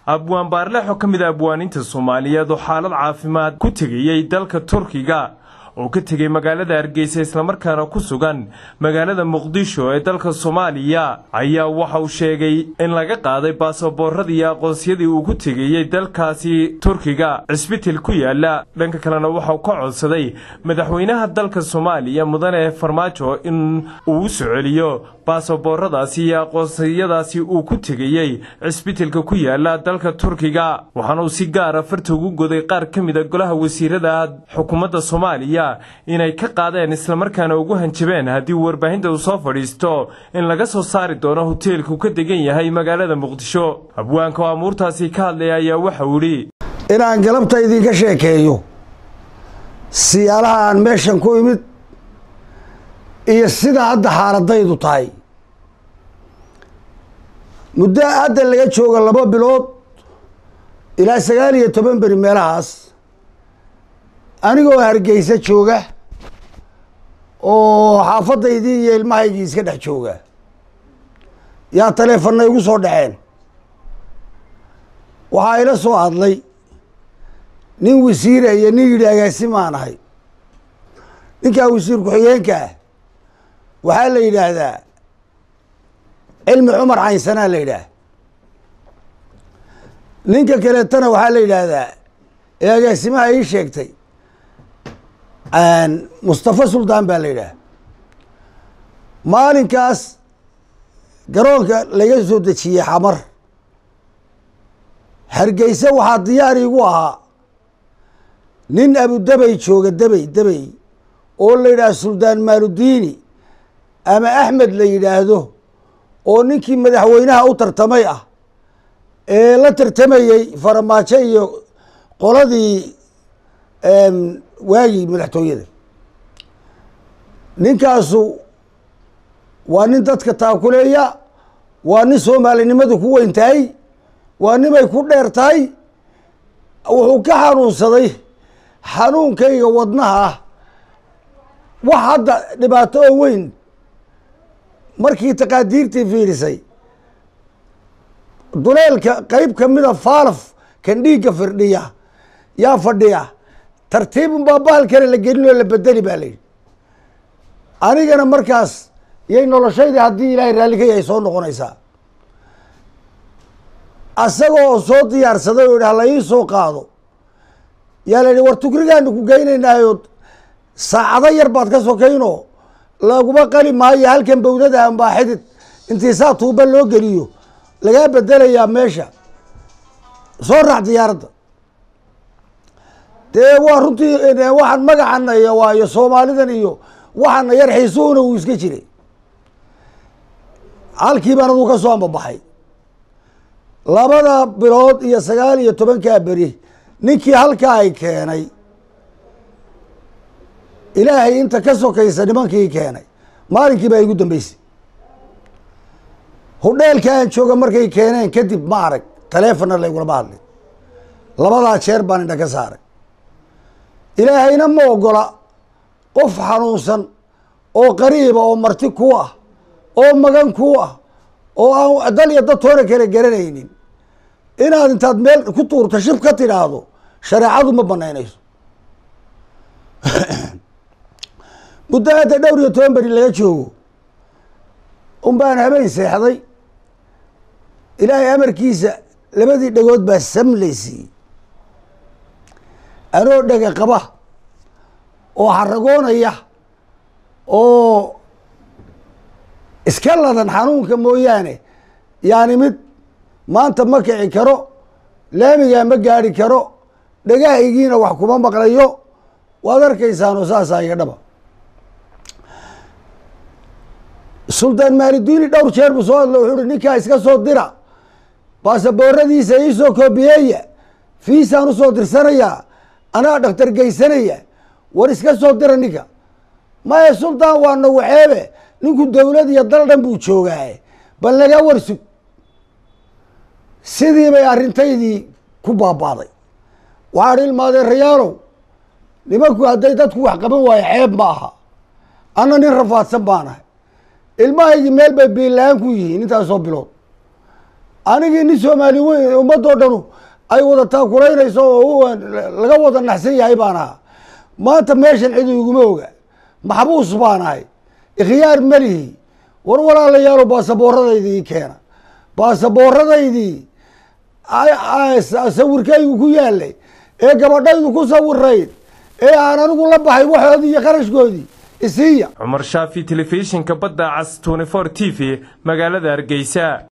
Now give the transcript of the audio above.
abwaan baarlexo ka mid a abwaaniinta soomaaliyeed oo xaalad caafimaad ku tegayey dalka turkiga oo ka tegay magaalada hargeysa islamarkaana ku sugan magaalada muqdisho ee dalka soomaaliya ayaa waxa uu sheegay in laga qaaday baasaboorradii iyo aqoonsiyadii uu ku tegayey dalkaasi turkiga cisbital ku yaala dhanka kalena waxauu ka codsaday madaxweynaha dalka soomaaliya mudane farmaajo in uu u soo celiyo baasaboorradaasi iyo aqoonsiyadaasi uu ku tegayey cisbitalka ku yaala dalka turkiga waxaana uu si gaara farta ugu goday qaar ka mid a golaha wasiirada xukuumadda soomaaliya inay ka qaadeen islamarkaana ugu hanjabeen haddii warbaahinta uu soo fadhiisto in laga soo saari doono hoteelku ka degan yahay magaalada muqdisho abwaanka oo amuurtaasi ka hadlaya ayaa waxa uu idhi inaan galabta idinka sheekeeyo siyaalaha aan meeshan ku imid iyo sida hadda xaaladaydu tahay muddo hadda laga jooga laba bilood ilaa sagaal iyo toban beri meelahaas anigoo hargeysa jooga oo xaafadaydii iyo ilmahaygii iska dhex jooga yaa taleefana igu soo dhaceen waxaa ila soo hadlay nin wasiira iyo nin yidhi agaasimaan ahay ninkaa wasiir ku-xigeenka ah waxaa la yidhaahdaa cilmi cumar caynsanaa la yidhaah ninka kaleetana waxaa la yidhaahdaa ee agaasimaha ii sheegtay mustafa suldaan baa la yidhaah maalinkaas garoonka laga soo dejiyey xamar hargeyse waxaa diyaar igu ahaa nin abudabey jooga debey debey oo la yidhaah suldaan maaludiini ama axmed la yidhaahdo oo ninkii madaxweynaha u tartamay ah ee la tartamayey faramaajo iyo qoladii waagii madaxtooyada ninkaasu waa nin dadka taakuleeya waa nin soomaalinimadu ku weyn tahay waa nimay ku dheer tahay wuxuu ka xanuunsaday xanuunkayga wadnaha ah wax hadda dhibaato oo weyn markii taqaadiirtii fiirisay duleelka qeyb kamida faalaf kan dhiigga firdhiya yaa fadhiya tartiibun baa bahal kale la gelin oo la bedeli baa layidhi anigana markaas yay noloshaydii haddii ilaahay raallikay ay soo noqonaysaa asagoo soo diyaarsaday oo idhah la ii soo qaado yaa la yidhi war tukrigaanu ku geynaynaayo saacado yar baad ka sokaynoo laguma qali maayo halkan bawdada ambaa xidid intii saa tuuba loo geliyo lagaa bedelayaa meesha soo raac diyaaradda dee waa runtii waxaan magacana iyo waayo soomaalidan iyo waxaana yar xiisuhuna uu iska jiray halkii baan aduu ka soo ambabaxay labada bilood iyo sagaal iyo tobankaa beri ninkii halkaa ay keenay ilaahay inta ka sokaysa nimankii keenay maalinkii baa igu dambeysay hudheelka aan jooga markay keeneen kadib ma arag taleefonna laygulama hadlin labadaa jeer baan indha ka saaray ilaahayna ma ogola qof xanuunsan oo qariiba oo marti ku ah oo magan ku ah oo aan dal iyo dad toona kale garanaynin inaad intaad meel ku tuurto shib ka tidhaahdo shareecadu ma banaynayso muddo hadda dhowr iyo toban beri laga joogo un baan habeen seexday ilaahay amarkiisa labadii dhagood baa samlaysiiyey anoo dhega qaba oo xaragoonaya oo iska ladan xanuunka mooyaane yaani mid maanta ma kici karo laamigaa ma gaari karo dhagahaygiina wax kuma maqlayo waad arkaysaanoo saasaa iga dhaba suldaan maalidiini dhowr jeer buu soo hadlo wuxuu uhi ninkaa iska soo dira baasabooradiisa iisoo koobiyeeya fiisaan usoo dirsanayaa anaa dhaktar geysanaya war iska soo dira ninka maya suldaan waa nawaxeebe ninku dowlad iyo dal dhan buu joogaaye bal naga warsug sidii bay arrintaydii ku baabaaday waxaan ilmaadeen rayaalow nimanku hadday dadku wax qaban waayo ceeb ma aha anna nin rafaadsan baanahay ilmahaygii meel bay biilaan ku yihiin intaasoo bilood anigii nin soomaali weyn ummadoo dhanu ay wada taakulaynayso oo laga wada naxsan yahay baan ahaa maanta meeshan cid iguma oga maxbuus baan ahay ikhyaar melihi war walaalayaalo baasabooradaydii keena baasabooradaydii sawirkaygu ku yaalay ee gabadhaydu ku sawirayd ee aan anigu la baxay waxoodii iyo qarashkoodii isiiya cumar shaafi telefishinka badda cas twenty four t v magaalada hargeysa